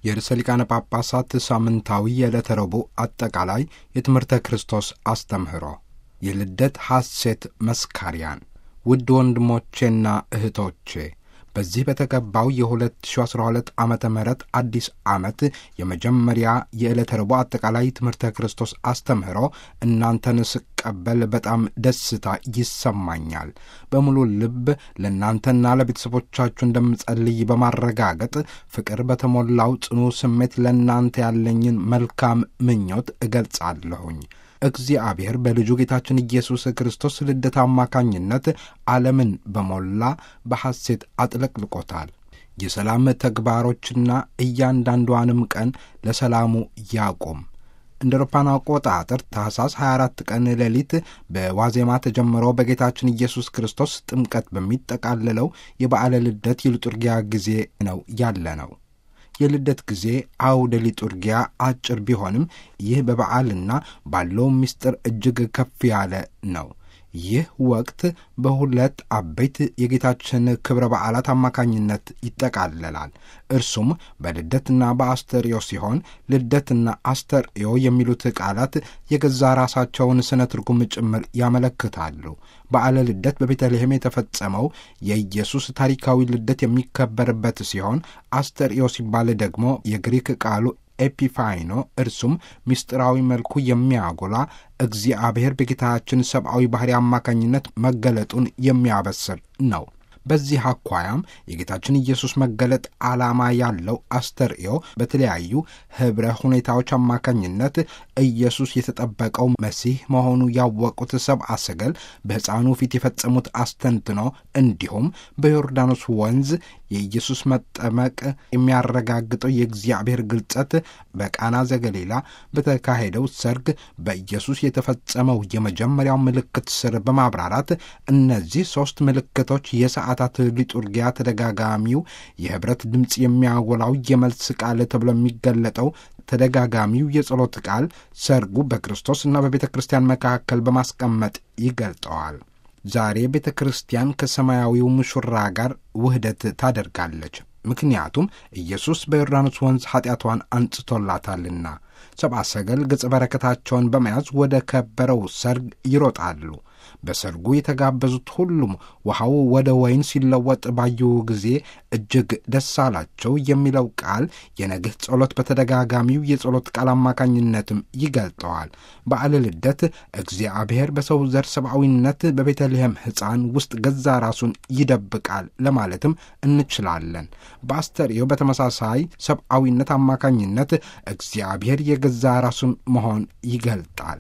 የርዕሰ ሊቃነ ጳጳሳት ሳምንታዊ የዕለተ ረቡዕ አጠቃላይ የትምህርተ ክርስቶስ አስተምህሮ የልደት ሐሴት መስካሪያን ውድ ወንድሞቼና እህቶቼ በዚህ በተገባው የ2012 ዓመተ ምህረት አዲስ ዓመት የመጀመሪያ የዕለተ ረቡዕ አጠቃላይ ትምህርተ ክርስቶስ አስተምህሮ እናንተን ስቀበል በጣም ደስታ ይሰማኛል። በሙሉ ልብ ለእናንተና ለቤተሰቦቻችሁ እንደምጸልይ በማረጋገጥ ፍቅር በተሞላው ጽኑ ስሜት ለእናንተ ያለኝን መልካም ምኞት እገልጻለሁኝ። እግዚአብሔር በልጁ ጌታችን ኢየሱስ ክርስቶስ ልደት አማካኝነት ዓለምን በሞላ በሐሴት አጥለቅልቆታል። የሰላም ተግባሮችና እያንዳንዷንም ቀን ለሰላሙ ያቁም። እንደ አውሮፓውያን አቆጣጠር ታኅሳስ 24 ቀን ሌሊት በዋዜማ ተጀምሮ በጌታችን ኢየሱስ ክርስቶስ ጥምቀት በሚጠቃለለው የበዓለ ልደት የሊጡርጊያ ጊዜ ነው ያለ ነው። የልደት ጊዜ አውደ ሊጡርጊያ አጭር ቢሆንም ይህ በበዓልና ባለው ምስጢር እጅግ ከፍ ያለ ነው። ይህ ወቅት በሁለት አበይት የጌታችን ክብረ በዓላት አማካኝነት ይጠቃለላል። እርሱም በልደትና በአስተርእዮ ሲሆን ልደትና አስተርእዮ የሚሉት ቃላት የገዛ ራሳቸውን ስነ ትርጉም ጭምር ያመለክታሉ። በዓለ ልደት በቤተልሔም የተፈጸመው የኢየሱስ ታሪካዊ ልደት የሚከበርበት ሲሆን አስተርእዮ ሲባል ደግሞ የግሪክ ቃሉ ኤፒፋይኖ እርሱም ምስጢራዊ መልኩ የሚያጎላ እግዚአብሔር በጌታችን ሰብአዊ ባሕሪ አማካኝነት መገለጡን የሚያበስር ነው። በዚህ አኳያም የጌታችን ኢየሱስ መገለጥ ዓላማ ያለው አስተርእዮ በተለያዩ ኅብረ ሁኔታዎች አማካኝነት ኢየሱስ የተጠበቀው መሲህ መሆኑ ያወቁት ሰብአ ሰገል በሕፃኑ ፊት የፈጸሙት አስተንትኖ እንዲሁም በዮርዳኖስ ወንዝ የኢየሱስ መጠመቅ የሚያረጋግጠው የእግዚአብሔር ግልጸት በቃና ዘገሊላ በተካሄደው ሰርግ በኢየሱስ የተፈጸመው የመጀመሪያው ምልክት ስር በማብራራት እነዚህ ሦስት ምልክቶች የሰዓታት ሊጡርጊያ ተደጋጋሚው የኅብረት ድምፅ የሚያጎላው የመልስ ቃል ተብሎ የሚገለጠው ተደጋጋሚው የጸሎት ቃል ሰርጉ በክርስቶስና በቤተ ክርስቲያን መካከል በማስቀመጥ ይገልጠዋል። ዛሬ ቤተ ክርስቲያን ከሰማያዊው ሙሽራ ጋር ውህደት ታደርጋለች። ምክንያቱም ኢየሱስ በዮርዳኖስ ወንዝ ኃጢአቷን አንጽቶላታልና። ሰብአ ሰገል ገጸ በረከታቸውን በመያዝ ወደ ከበረው ሰርግ ይሮጣሉ። በሰርጉ የተጋበዙት ሁሉም ውሃው ወደ ወይን ሲለወጥ ባዩ ጊዜ እጅግ ደስ አላቸው የሚለው ቃል የነግህ ጸሎት በተደጋጋሚው የጸሎት ቃል አማካኝነትም ይገልጠዋል። በዓለ ልደት እግዚአብሔር በሰው ዘር ሰብአዊነት በቤተልሔም ሕፃን ውስጥ ገዛ ራሱን ይደብቃል ለማለትም እንችላለን። በአስተርእዮ በተመሳሳይ ሰብአዊነት አማካኝነት እግዚአብሔር የገዛ ራሱን መሆን ይገልጣል።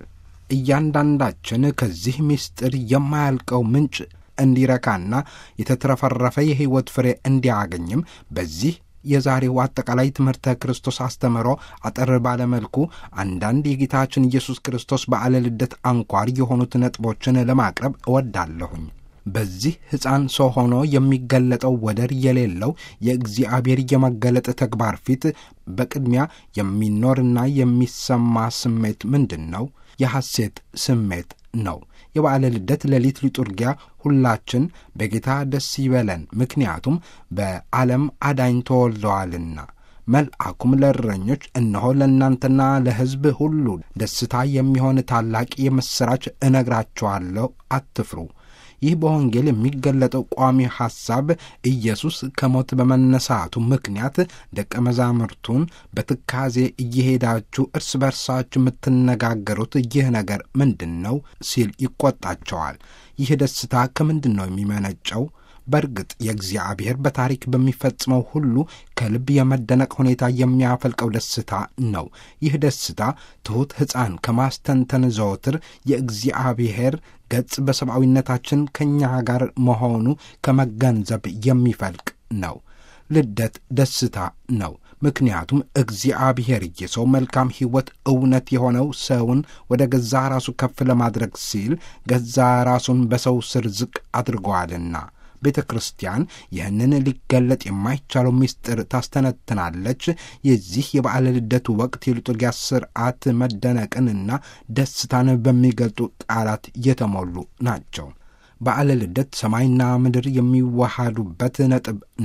እያንዳንዳችን ከዚህ ምስጢር የማያልቀው ምንጭ እንዲረካና የተትረፈረፈ የሕይወት ፍሬ እንዲያገኝም በዚህ የዛሬው አጠቃላይ ትምህርተ ክርስቶስ አስተምህሮ አጠር ባለመልኩ አንዳንድ የጌታችን ኢየሱስ ክርስቶስ በዓለ ልደት አንኳር የሆኑት ነጥቦችን ለማቅረብ እወዳለሁኝ። በዚህ ሕፃን ሰው ሆኖ የሚገለጠው ወደር የሌለው የእግዚአብሔር የመገለጥ ተግባር ፊት በቅድሚያ የሚኖርና የሚሰማ ስሜት ምንድን ነው? የሐሴት ስሜት ነው። የበዓለ ልደት ሌሊት ሊጡርጊያ ሁላችን በጌታ ደስ ይበለን፣ ምክንያቱም በዓለም አዳኝ ተወልደዋልና። መልአኩም ለእረኞች እነሆ ለእናንተና ለሕዝብ ሁሉ ደስታ የሚሆን ታላቅ የምሥራች እነግራችኋለሁ፣ አትፍሩ። ይህ በወንጌል የሚገለጠው ቋሚ ሐሳብ ኢየሱስ ከሞት በመነሳቱ ምክንያት ደቀ መዛሙርቱን በትካዜ እየሄዳችሁ እርስ በርሳችሁ የምትነጋገሩት ይህ ነገር ምንድን ነው ሲል ይቆጣቸዋል። ይህ ደስታ ከምንድን ነው የሚመነጨው? በእርግጥ የእግዚአብሔር በታሪክ በሚፈጽመው ሁሉ ከልብ የመደነቅ ሁኔታ የሚያፈልቀው ደስታ ነው። ይህ ደስታ ትሑት ሕፃን ከማስተንተን ዘወትር የእግዚአብሔር ገጽ በሰብአዊነታችን ከእኛ ጋር መሆኑ ከመገንዘብ የሚፈልቅ ነው። ልደት ደስታ ነው። ምክንያቱም እግዚአብሔር የሰው መልካም ሕይወት እውነት የሆነው ሰውን ወደ ገዛ ራሱ ከፍ ለማድረግ ሲል ገዛ ራሱን በሰው ስር ዝቅ አድርገዋልና ቤተ ክርስቲያን ይህንን ሊገለጥ የማይቻለው ምስጢር ታስተነትናለች። የዚህ የበዓለ ልደቱ ወቅት የሊጡርጊያ ስርዓት መደነቅንና ደስታን በሚገልጡ ቃላት የተሞሉ ናቸው። በዓለ ልደት ሰማይና ምድር የሚዋሃዱበት ነጥብ ነው።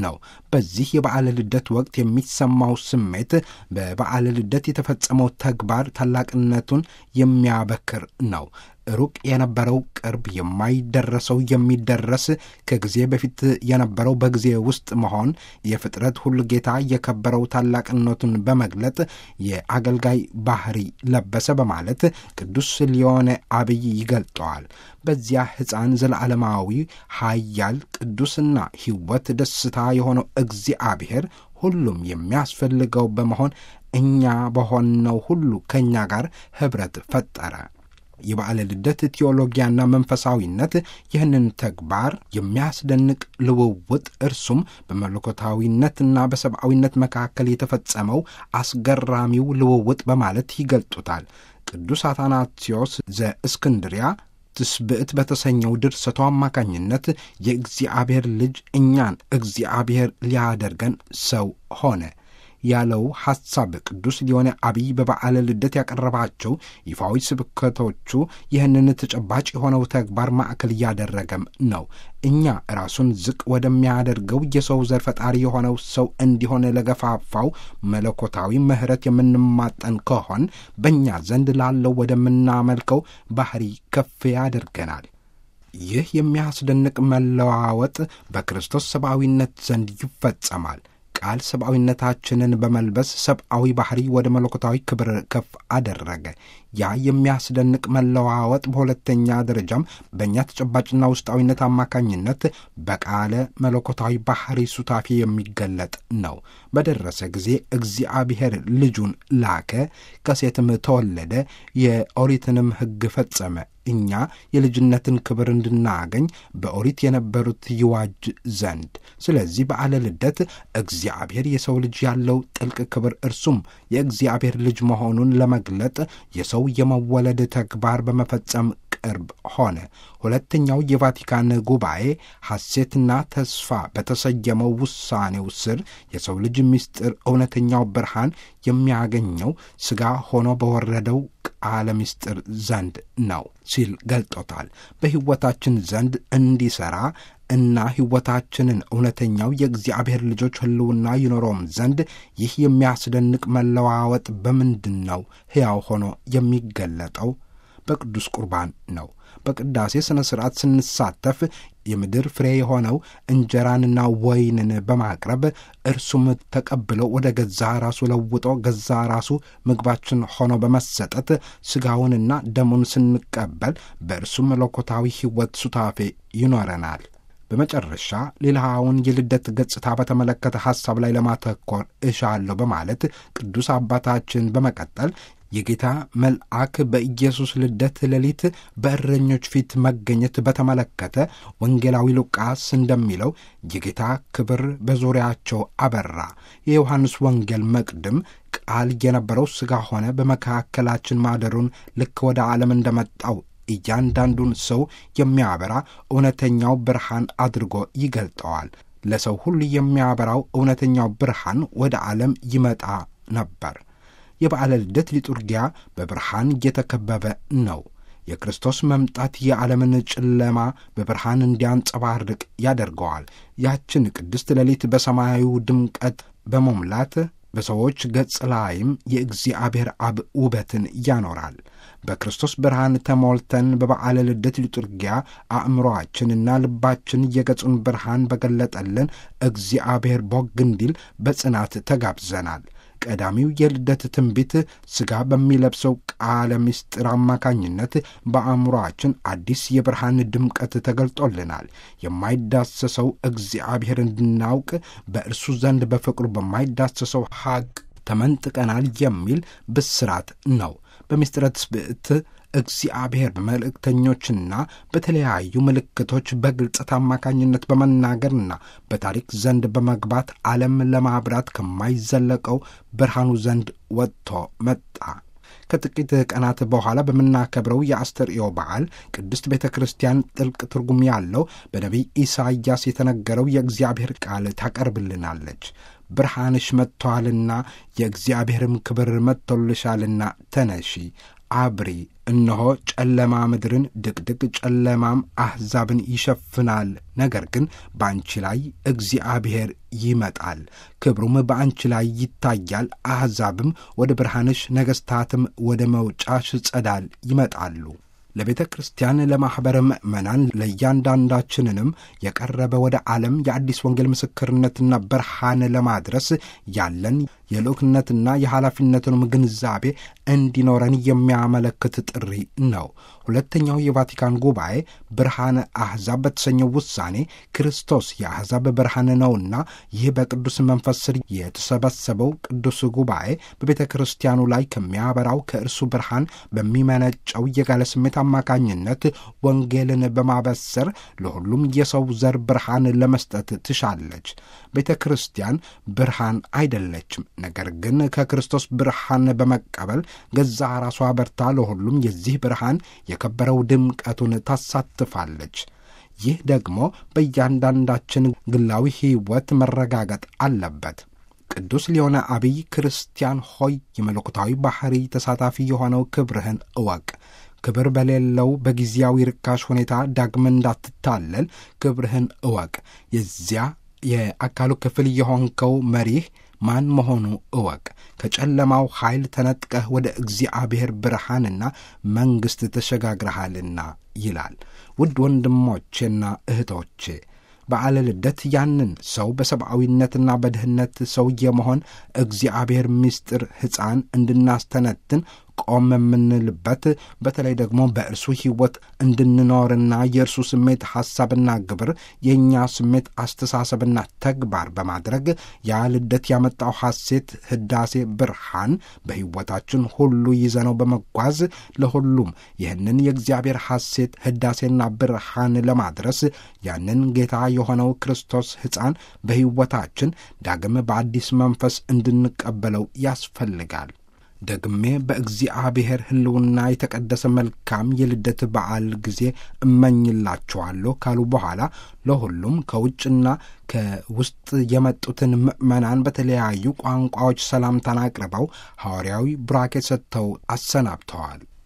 በዚህ የበዓለ ልደት ወቅት የሚሰማው ስሜት በበዓለ ልደት የተፈጸመው ተግባር ታላቅነቱን የሚያበክር ነው። ሩቅ የነበረው ቅርብ፣ የማይደረሰው የሚደረስ፣ ከጊዜ በፊት የነበረው በጊዜ ውስጥ መሆን የፍጥረት ሁሉ ጌታ የከበረው ታላቅነቱን በመግለጥ የአገልጋይ ባህሪ ለበሰ በማለት ቅዱስ ሊዮኔ አብይ ይገልጠዋል። በዚያ ሕፃን ዘለዓለማዊ ኃያል ቅዱስና ሕይወት ደስታ የሆነው እግዚአብሔር ሁሉም የሚያስፈልገው በመሆን እኛ በሆነው ሁሉ ከእኛ ጋር ኅብረት ፈጠረ። የበዓለ ልደት ቴዎሎጊያና መንፈሳዊነት ይህንን ተግባር የሚያስደንቅ ልውውጥ እርሱም በመለኮታዊነትና በሰብአዊነት መካከል የተፈጸመው አስገራሚው ልውውጥ በማለት ይገልጡታል። ቅዱስ አታናቴዎስ ዘእስክንድሪያ ትስብዕት በተሰኘው ድርሰቱ አማካኝነት የእግዚአብሔር ልጅ እኛን እግዚአብሔር ሊያደርገን ሰው ሆነ ያለው ሐሳብ ቅዱስ ሊዮኔ አብይ በበዓለ ልደት ያቀረባቸው ይፋዊ ስብከቶቹ ይህንን ተጨባጭ የሆነው ተግባር ማዕከል እያደረገም ነው። እኛ ራሱን ዝቅ ወደሚያደርገው የሰው ዘር ፈጣሪ የሆነው ሰው እንዲሆን ለገፋፋው መለኮታዊ ምሕረት የምንማጠን ከሆን በእኛ ዘንድ ላለው ወደምናመልከው ባህሪ ከፍ ያደርገናል። ይህ የሚያስደንቅ መለዋወጥ በክርስቶስ ሰብአዊነት ዘንድ ይፈጸማል። ቃል ሰብአዊነታችንን በመልበስ ሰብአዊ ባህሪ ወደ መለኮታዊ ክብር ከፍ አደረገ። ያ የሚያስደንቅ መለዋወጥ በሁለተኛ ደረጃም በእኛ ተጨባጭና ውስጣዊነት አማካኝነት በቃለ መለኮታዊ ባህሪ ሱታፌ የሚገለጥ ነው። በደረሰ ጊዜ እግዚአብሔር ልጁን ላከ፣ ከሴትም ተወለደ፣ የኦሪትንም ሕግ ፈጸመ እኛ የልጅነትን ክብር እንድናገኝ በኦሪት የነበሩት ይዋጅ ዘንድ። ስለዚህ በዓለ ልደት እግዚአብሔር የሰው ልጅ ያለው ጥልቅ ክብር እርሱም የእግዚአብሔር ልጅ መሆኑን ለመግለጥ የሰው የመወለድ ተግባር በመፈጸም ቅርብ ሆነ። ሁለተኛው የቫቲካን ጉባኤ ሐሴትና ተስፋ በተሰየመው ውሳኔው ስር የሰው ልጅ ምስጢር እውነተኛው ብርሃን የሚያገኘው ሥጋ ሆኖ በወረደው ቃለ ምስጢር ዘንድ ነው ሲል ገልጦታል። በሕይወታችን ዘንድ እንዲሠራ እና ሕይወታችንን እውነተኛው የእግዚአብሔር ልጆች ሕልውና ይኖረውም ዘንድ ይህ የሚያስደንቅ መለዋወጥ በምንድን ነው ሕያው ሆኖ የሚገለጠው? በቅዱስ ቁርባን ነው። በቅዳሴ ሥነ ሥርዓት ስንሳተፍ የምድር ፍሬ የሆነው እንጀራንና ወይንን በማቅረብ እርሱም ተቀብሎ ወደ ገዛ ራሱ ለውጦ ገዛ ራሱ ምግባችን ሆኖ በመሰጠት ሥጋውንና ደሙን ስንቀበል በእርሱ መለኮታዊ ሕይወት ሱታፌ ይኖረናል። በመጨረሻ ሌላውን የልደት ገጽታ በተመለከተ ሐሳብ ላይ ለማተኮር እሻለሁ በማለት ቅዱስ አባታችን በመቀጠል የጌታ መልአክ በኢየሱስ ልደት ሌሊት በእረኞች ፊት መገኘት በተመለከተ ወንጌላዊ ሉቃስ እንደሚለው የጌታ ክብር በዙሪያቸው አበራ። የዮሐንስ ወንጌል መቅድም ቃል የነበረው ሥጋ ሆነ፣ በመካከላችን ማደሩን ልክ ወደ ዓለም እንደመጣው እያንዳንዱን ሰው የሚያበራ እውነተኛው ብርሃን አድርጎ ይገልጠዋል። ለሰው ሁሉ የሚያበራው እውነተኛው ብርሃን ወደ ዓለም ይመጣ ነበር። የበዓለ ልደት ሊጡርጊያ በብርሃን እየተከበበ ነው። የክርስቶስ መምጣት የዓለምን ጨለማ በብርሃን እንዲያንጸባርቅ ያደርገዋል። ያችን ቅድስት ሌሊት በሰማያዊ ድምቀት በመሙላት በሰዎች ገጽ ላይም የእግዚአብሔር አብ ውበትን ያኖራል። በክርስቶስ ብርሃን ተሞልተን በበዓለ ልደት ሊጡርጊያ አእምሮአችንና ልባችን የገጹን ብርሃን በገለጠልን እግዚአብሔር ቦግ እንዲል በጽናት ተጋብዘናል። ቀዳሚው የልደት ትንቢት ሥጋ በሚለብሰው ቃለ ምስጢር አማካኝነት በአእምሮአችን አዲስ የብርሃን ድምቀት ተገልጦልናል። የማይዳሰሰው እግዚአብሔር እንድናውቅ በእርሱ ዘንድ በፍቅሩ በማይዳሰሰው ሐቅ ተመንጥቀናል የሚል ብስራት ነው። በምስጢረ ትስብእት እግዚአብሔር በመልእክተኞችና በተለያዩ ምልክቶች በግልጸት አማካኝነት በመናገርና በታሪክ ዘንድ በመግባት ዓለም ለማብራት ከማይዘለቀው ብርሃኑ ዘንድ ወጥቶ መጣ። ከጥቂት ቀናት በኋላ በምናከብረው የአስተርእዮ በዓል ቅድስት ቤተ ክርስቲያን ጥልቅ ትርጉም ያለው በነቢይ ኢሳይያስ የተነገረው የእግዚአብሔር ቃል ታቀርብልናለች። ብርሃንሽ መጥቶአልና የእግዚአብሔርም ክብር መጥቶልሻልና ተነሺ፣ አብሪ እነሆ ጨለማ ምድርን ድቅድቅ ጨለማም አሕዛብን ይሸፍናል። ነገር ግን በአንቺ ላይ እግዚአብሔር ይመጣል፣ ክብሩም በአንቺ ላይ ይታያል። አሕዛብም ወደ ብርሃንሽ፣ ነገሥታትም ወደ መውጫሽ ጸዳል ይመጣሉ። ለቤተ ክርስቲያን ለማኅበረ ምእመናን ለእያንዳንዳችንንም የቀረበ ወደ ዓለም የአዲስ ወንጌል ምስክርነትና ብርሃን ለማድረስ ያለን የልኡክነትና የኃላፊነትንም ግንዛቤ እንዲኖረን የሚያመለክት ጥሪ ነው። ሁለተኛው የቫቲካን ጉባኤ ብርሃነ አሕዛብ በተሰኘው ውሳኔ ክርስቶስ የአሕዛብ ብርሃን ነውና ይህ በቅዱስ መንፈስ ስር የተሰበሰበው ቅዱስ ጉባኤ በቤተ ክርስቲያኑ ላይ ከሚያበራው ከእርሱ ብርሃን በሚመነጨው የጋለ ስሜት አማካኝነት ወንጌልን በማበሰር ለሁሉም የሰው ዘር ብርሃን ለመስጠት ትሻለች። ቤተ ክርስቲያን ብርሃን አይደለችም። ነገር ግን ከክርስቶስ ብርሃን በመቀበል ገዛ ራሷ በርታ ለሁሉም የዚህ ብርሃን የከበረው ድምቀቱን ታሳትፋለች። ይህ ደግሞ በእያንዳንዳችን ግላዊ ሕይወት መረጋገጥ አለበት። ቅዱስ ሊሆነ አብይ ክርስቲያን ሆይ የመለኮታዊ ባሕሪ ተሳታፊ የሆነው ክብርህን እወቅ። ክብር በሌለው በጊዜያዊ ርካሽ ሁኔታ ዳግም እንዳትታለል ክብርህን እወቅ። የዚያ የአካሉ ክፍል የሆንከው መሪህ ማን መሆኑ እወቅ። ከጨለማው ኃይል ተነጥቀህ ወደ እግዚአብሔር ብርሃንና መንግሥት ተሸጋግረሃልና ይላል። ውድ ወንድሞቼና እህቶቼ በዓለ ልደት ያንን ሰው በሰብአዊነትና በድህነት ሰው የመሆን እግዚአብሔር ምስጢር ሕፃን እንድናስተነትን ቆም የምንልበት በተለይ ደግሞ በእርሱ ሕይወት እንድንኖርና የእርሱ ስሜት ሐሳብና ግብር የእኛ ስሜት አስተሳሰብና ተግባር በማድረግ ያ ልደት ያመጣው ሐሴት፣ ህዳሴ፣ ብርሃን በሕይወታችን ሁሉ ይዘነው በመጓዝ ለሁሉም ይህንን የእግዚአብሔር ሐሴት፣ ህዳሴና ብርሃን ለማድረስ ያንን ጌታ የሆነው ክርስቶስ ሕፃን በሕይወታችን ዳግም በአዲስ መንፈስ እንድንቀበለው ያስፈልጋል። ደግሜ በእግዚአብሔር ሕልውና የተቀደሰ መልካም የልደት በዓል ጊዜ እመኝላችኋለሁ ካሉ በኋላ ለሁሉም ከውጭና ከውስጥ የመጡትን ምዕመናን በተለያዩ ቋንቋዎች ሰላምታን አቅርበው ሐዋርያዊ ቡራኬ ሰጥተው አሰናብተዋል።